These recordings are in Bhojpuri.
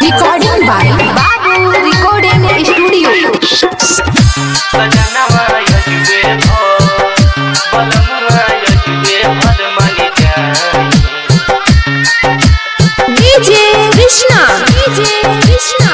Recording by Babu Recording Studio. सजनवा यजुवे भो बलमुआ यजुवे भदमनि जाई DJ Krishna. DJ Krishna.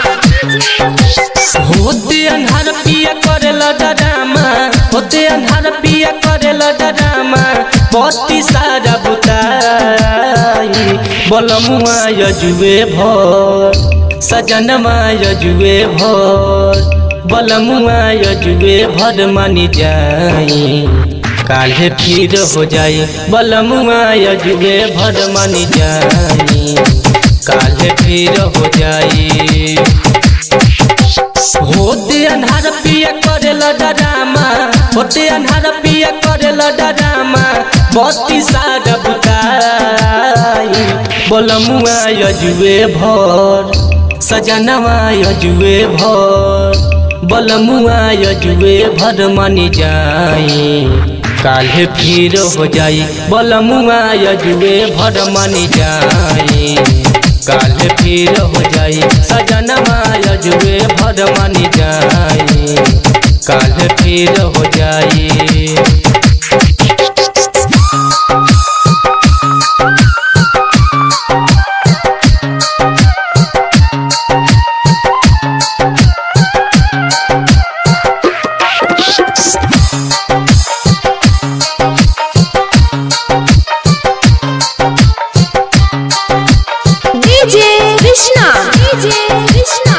होते अन्हार पिया करेला डरामा होते अन्हार पिया करेला डरामा बत्ती सारा बुताई बलमुआ यजुवे भोर सजनमा यजुवे भोर बलमुआ यजुवे भर मानी जाई काल्हे फिर हो जाई बलमुआ यजुवे भर मानी जाई काल्हे फिर हो जाई होते अन्हार पिया करेला डरामा होते अन्हार पिया करेला डरामा बत्ती सार बुताई बोलमुआ यजुए भर सजनवा यजुए भर बोलमुआ यजुए भर मानी जाई काल्हे फिर हो जाई बोलमुआ यजुए भर मानी जाई काल्हे फिर हो जाई सजनवा यजुए भर मानी जाई काल्हे फिर हो जाई DJ Krishna. DJ Krishna.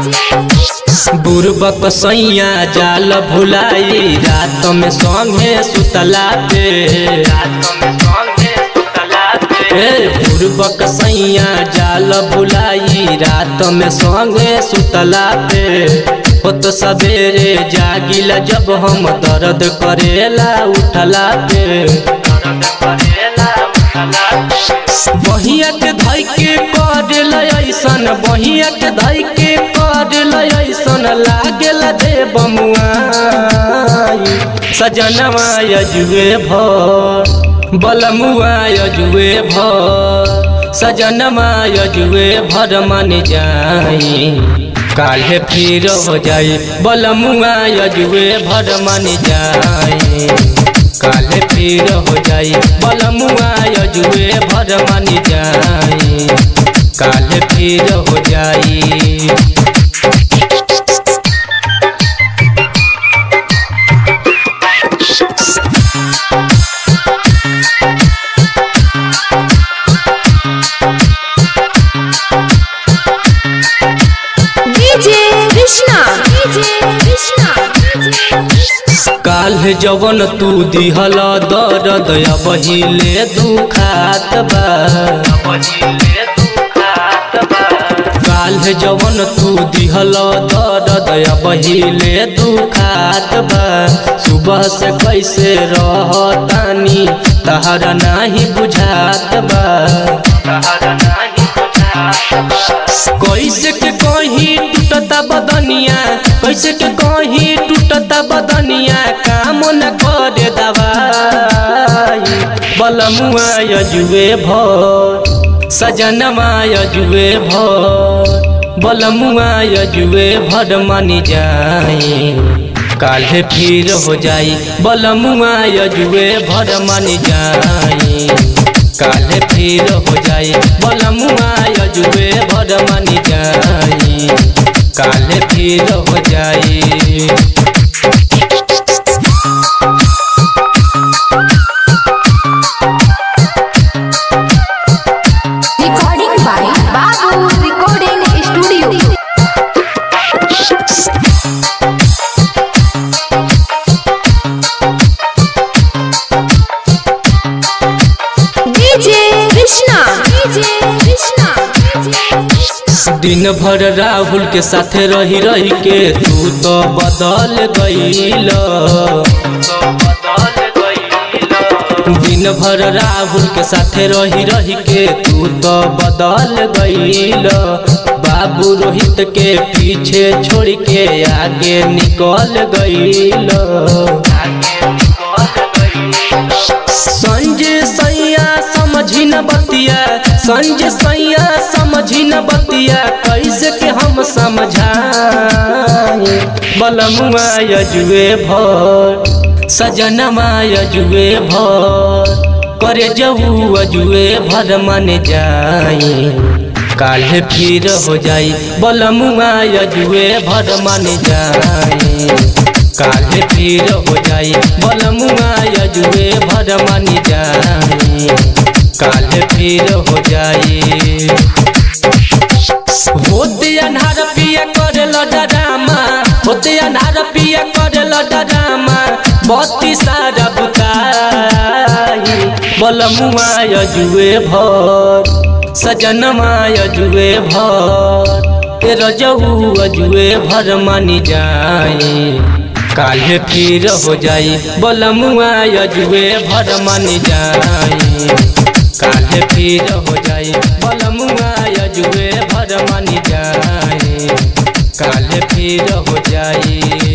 बुरबक सैया जाल भुलाई रात में संगे सुतला पे ए, बुरबक सैया जाल भुलाई रात में संगे सुतला पे होत सवेरे जागिला जब हम दर्द करेला उठला पे बहिया के धई के कर ऐसन बहिया के धई के कर ऐसन लागल दे बमुआई सजनवा यजुए भर बलमुआ यजुए भर सजनवा यजुए भर मन जाई काल्हे फिर हो जाई बलमुआ यजुए भर मन जाई काले फिर हो जाई बलमुआ यजुए भर मानी जाई काले फिर हो जाई DJ Krishna. DJ Krishna. काल्हे जवन तू दिहल दर्द बहिले दुखात बा काल्हे जवन तू दिहल दर्द बहिले दुखात बा सुबह से कैसे रहतानी तहरा नाही बुझात बा कैसे के कहीं टूटता बदनिया कैसे के कहीं टूटता बदनिया काम न करे दवाई बलमुआ यजुए भर सजनवा यजुए भर बलमुआ यजुए भर मानी जाई काल्हे फिर हो जाई बलमुआ यजुए भर मानी जाई काल्हे फिर हो जाई बलमुआ यजुए भर मानी जाई काल्हे फिर हो जाई Recording by Babu Recording Studio. DJ Krishna. DJ Krishna. दिन भर राहुल के साथे रही रही के तू तो बदल गईल दिन भर राहुल के साथे रही रही के तू तो बदल गईल बाबू रोहित के पीछे छोड़ के आगे निकल गईल संजय सैया समझी न बतिया संजय सैया समझी न बतिया कैसे के हम समझाए बलमुआ यजुए भर सजनमा यजुए भर करे जऊ अजुए भर मन जाए काल्हे फिर हो जाई बलमुआ यजुए भर मन जाए काल्हे फिर हो जाई बलमुआ यजुए भर मन जाए काल्हे फिर हो जाई होते अनहार पिया करे डरामा होते अनहार पिया करे डरामा बत्ती सारा बुताई बलमुआ यजुए भर सजनमा यजुए भर ए रजऊ अजुए भर मानी जाए काल्हे फिर हो जाई बलमुआ यजुए भर मानी जाए काल्हे फिर हो जाई बलमुआ यजुए भर मानी जाए काल्हे फिर हो जाई